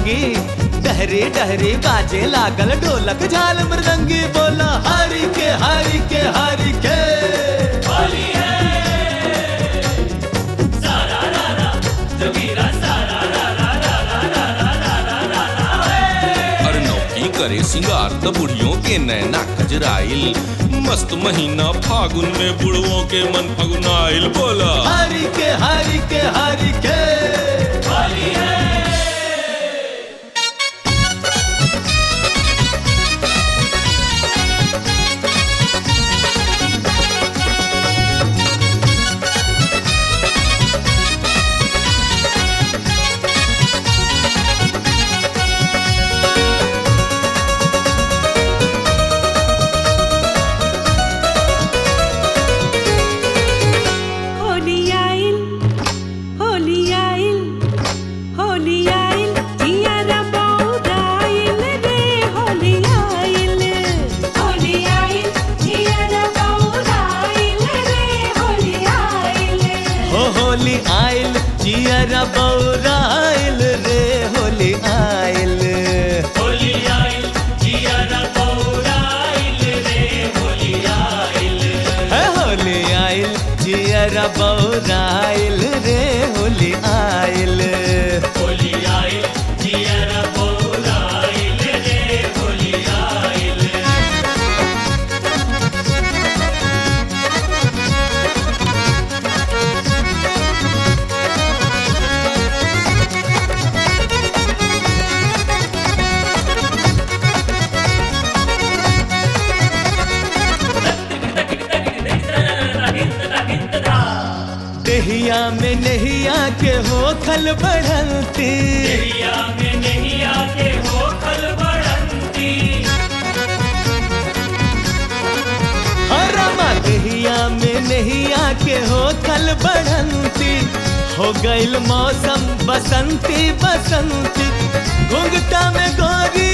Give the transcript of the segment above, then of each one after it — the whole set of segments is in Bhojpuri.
सतरंगी डहरे डहरे बाजे लागल ढोलक झाल मृदंगी बोला हरि के हरि के हरि के होली है सारा रा रा जोगीरा सारा रा रा रा रा रा रा रा रा रा रा है अरे नौकी करे सिंगार त बुढ़ियों के नैना कजराइल मस्त महीना फागुन में बुढ़वों के मन फगुनाइल बोला हरि के हरि के हरि के होली है होली आइल होली आइल होली आइल जियारा बौराइल रे होली आइल होली आइल जियारा बौराइल रे होली आइल हो होली आइल जियरा बौराइल रे होली आइल होली आइल जियारा बौराइल रे होली आइल है होली आइल जियरा बौराइल रे होली आइल होली आइल जियारा बौराइल रे होली आइल देहिया में नहिया के हो खल बढ़ंती दरिया में नहीं आके हो खल बढ़ंती हरमा देहिया में नहिया के हो खल बढ़ंती हो गइल मौसम बसंती बसंती घुंघटा में गोरी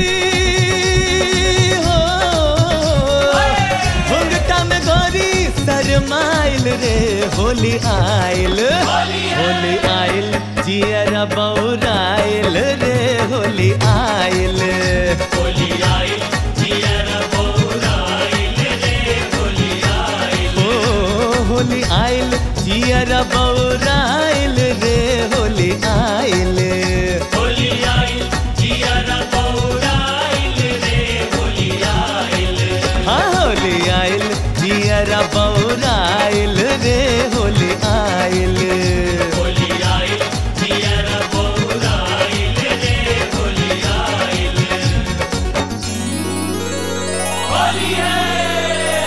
हो घुंघटा में गोरी शरमाइल रे होली आइल होली आइल जियरा बौराइल रे होली आइल होली आइल जियारा बौराइल रे होली आइल ओ होली आइल जियरा बौराइल रे होली आइल होली आइल जियारा बौराइल रे होली आइल हाँ होली आइल जियरा बौराइल रे होली आइल होली आइल जियारा बौराइल रे होली आइल होली है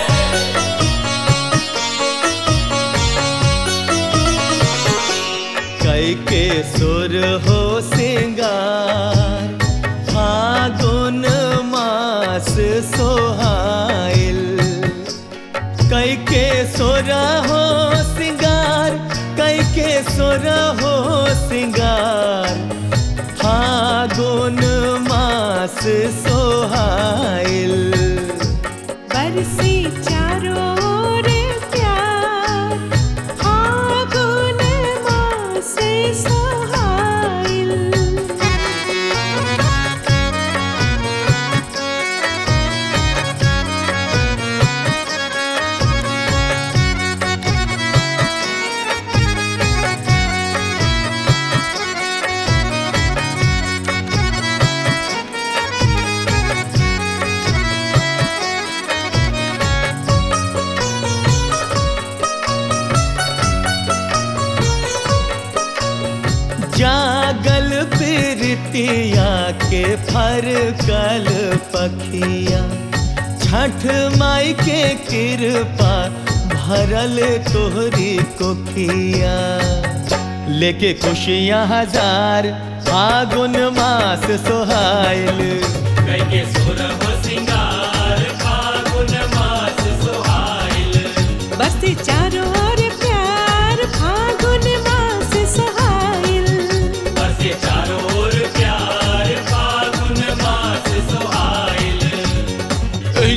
कई के सुर हो सिंगार फागुन मास सोहाइल कई के सुर हो सिंगार कई के सुर हो सिंगार फागुन मास सोहाइल बरसी चारों ओर प्यार फागुन मास सोहाइल जागल प्रीतिया के फर कल पखिया छठ माई के कृपा भरल तोहरी कोखिया लेके खुशियाँ हजार फागुन मास सोहाइल कई के सुर हो सिंगार फागुन मास सुहाइल बरसी चारों ओर प्यार फागुन मास सोहाइल बरसे चारों ओर प्यार फागुन मास सुहाइल एही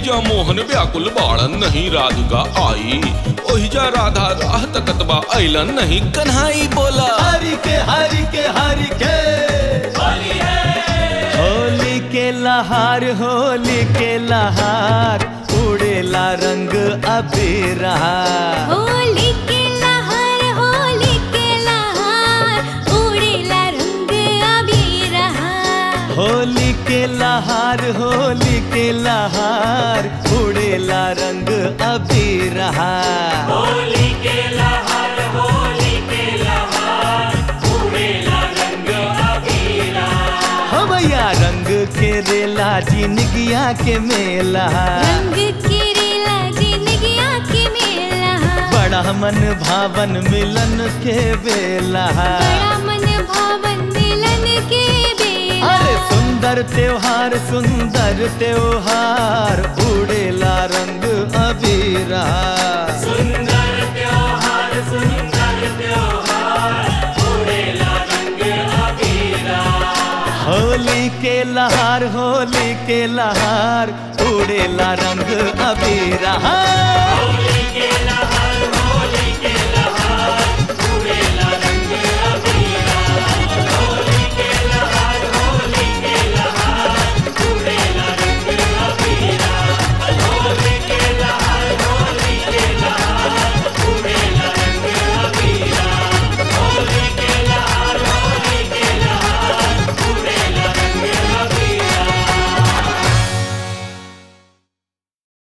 एहिजा मोहन व्याकुल बाड़न नहीं राधिका आई ओहिजा राधा राह तकतबा ऐलन नहीं कन्हाई बोला हरि के हरि के हरि के होली है होली के लहार होली के लहार उड़ेला रंग अबीर होली के लहर होली के लहर उड़ेला रंग अबीर होली के लहार होली के लहार उड़ेला रंग अबीर होली के लहर होली के लहर उड़ेला रंग अबीरा हवैया रंग के रेला जिनगिया के मेला रंग के रेला जिंदगिया के मेला बड़ा मन भावन मिलन के बेला बड़ा मन भावन मिलन के बेला अरे सुंदर त्योहार सुंदर त्योहार उड़ेला रंग अबीरा सुंदर त्योहार सुंदर त्योहार उड़ेला रंग अबीरा होली के लहार होली के लहार उड़ेला रंग अबीरा होली के लहर होली के लहर उड़ेला